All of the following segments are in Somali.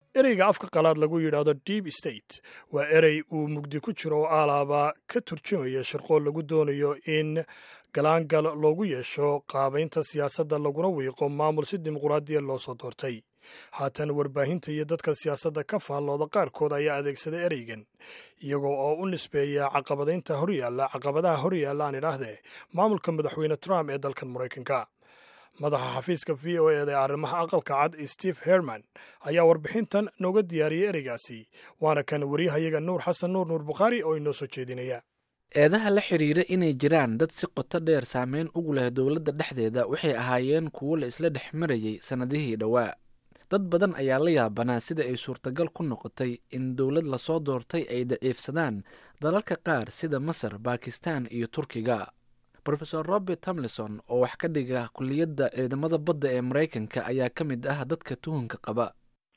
ereyga afka qalaad lagu yidhaahdo deep state waa erey uu mugdi ku jiro oo aalaaba ka turjumaya shirqool lagu doonayo in galaangal loogu yeesho qaabaynta siyaasadda laguna wiiqo maamul si dimuquraadiya loo soo doortay haatan warbaahinta iyo dadka siyaasadda ka faallooda qaarkood ayaa adeegsaday ereygan iyagoo oo u nisbeeya caqabadaynta horyaalla caqabadaha horyaalla aan idhaahdee maamulka madaxweyne trump ee dalkan maraykanka madaxa xafiiska v o eda ee arrimaha aqalka cad steve herman ayaa warbixintan nooga diyaariyey ereygaasi waana kan waryahayaga nuur xasan nuur nuur bukhaari oo inoo soo jeedinaya eedaha la xidhiira inay jiraan dad si qoto dheer saameyn ugu leh dowladda dhexdeeda waxay ahaayeen kuwo la isla dhex marayay sannadihii dhowaa dad badan ayaa la yaabanaa sida ay suurtagal ku noqotay in dowlad lasoo doortay ay daciifsadaan dalalka qaar sida masar bakistan iyo turkiga rofesor robert tomlison oo wax ka dhiga kuliyadda ciidamada badda ee maraykanka ayaa ka mid ah dadka tuhunka qaba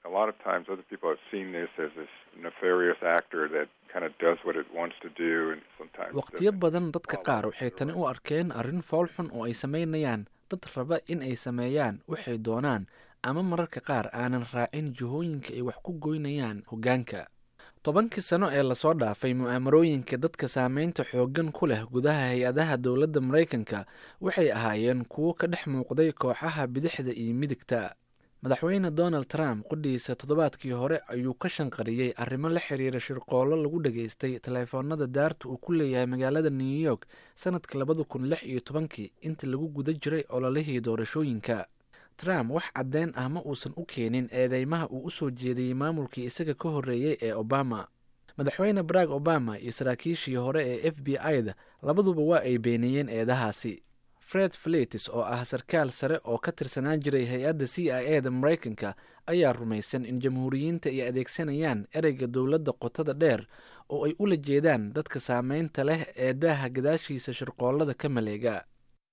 waqtiyo badan dadka qaar waxay tani u arkeen arrin foolxun oo ay samaynayaan dad raba in ay sameeyaan waxay doonaan ama mararka qaar aanan raacin jihooyinka ay wax ku goynayaan hoggaanka tobankii sano ee lasoo dhaafay mu'aamarooyinka dadka saameynta xooggan ku leh gudaha hay-adaha dowladda maraykanka waxay ahaayeen kuwo ka dhex muuqday kooxaha bidixda iyo midigta madaxweyne donald trump qudhiisa toddobaadkii hore ayuu ka shanqariyey arrimo la xiriira shirqoollo lagu dhageystay taleefoonada daarta uu ku leeyahay magaalada new york sannadka labada kun lix iyo tobankii inta lagu guda jiray ololihii doorashooyinka trump wax caddeyn ah ma uusan u keenin eedeymaha uu u soo jeediyey maamulkii isaga ka horreeyey ee obama madaxweyne barack obama iyo saraakiishii hore ee f b i-da labaduba waa ay beeniyeen eedahaasi fred fletis oo ah sarkaal sare oo ka tirsanaan jiray hay-adda c i e da maraykanka ayaa rumaysan in jamhuuriyiinta ay adeegsanayaan ereyga dowladda qotada dheer oo ay ula jeedaan dadka saameynta leh ee daaha gadaashiisa shirqoollada ka maleega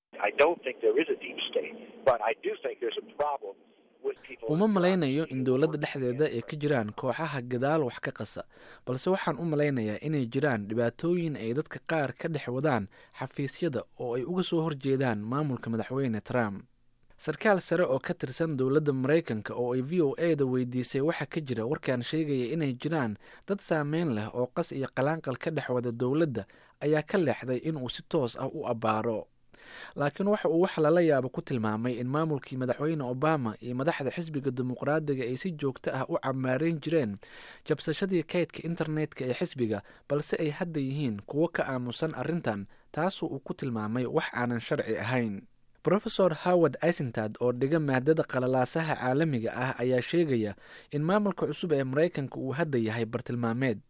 uma malaynayo in dowladda dhexdeeda ay ka jiraan kooxaha gadaal wax ka qasa balse waxaan u malaynayaa inay jiraan dhibaatooyin ay dadka qaar ka dhex wadaan xafiisyada oo ay uga soo horjeedaan maamulka madaxweyne trump sarkaal sare oo ka tirsan dowladda maraykanka oo ay v o e da weydiisay waxaa ka jira warkaan sheegaya inay jiraan dad saameyn leh oo qas iyo qalaanqal ka dhex wada dowladda ayaa ka leexday inuu si toos ah u abbaaro laakiin waxa uu wax lala yaabo ku tilmaamay in maamulkii madaxweyne obama iyo madaxda xisbiga dimuqraadiga ay si joogto ah u camaareyn jireen jabsashadii kaydka internetka ee xisbiga balse ay hadda yihiin kuwo ka aamusan arrintan taasoo uu ku tilmaamay wax aanan sharci ahayn rofesor howard isentad oo dhiga maadada qalalaasaha caalamiga ah ayaa sheegaya in maamulka cusub ee maraykanka uu hadda yahay bartilmaameed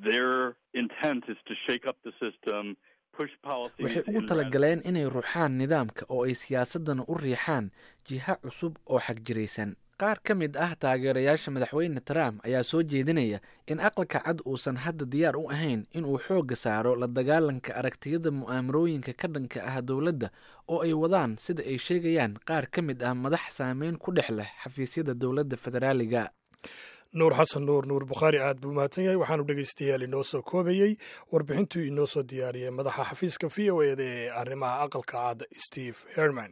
waxay ugu talagaleen inay ruuxaan nidaamka oo ay siyaasadana u riixaan jiha cusub oo xagjiraysan qaar ka mid ah taageerayaasha madaxweyne trump ayaa soo jeedinaya in aqalka cad uusan hadda diyaar u ahayn inuu xoogga saaro la dagaalanka aragtiyada mu'aamarooyinka ka dhanka ah dowladda oo ay wadaan sida ay sheegayaan qaar ka mid ah madax saameyn ku dhex leh xafiisyada dowladda federaaliga nuur xasan nuur nuur bukhaari aad buu mahadsan yahay waxaanu dhegaystayaal inoo soo koobayey warbixintuu inoo soo diyaariyey madaxa xafiiska v o eda ee arrimaha aqalka cad steve herman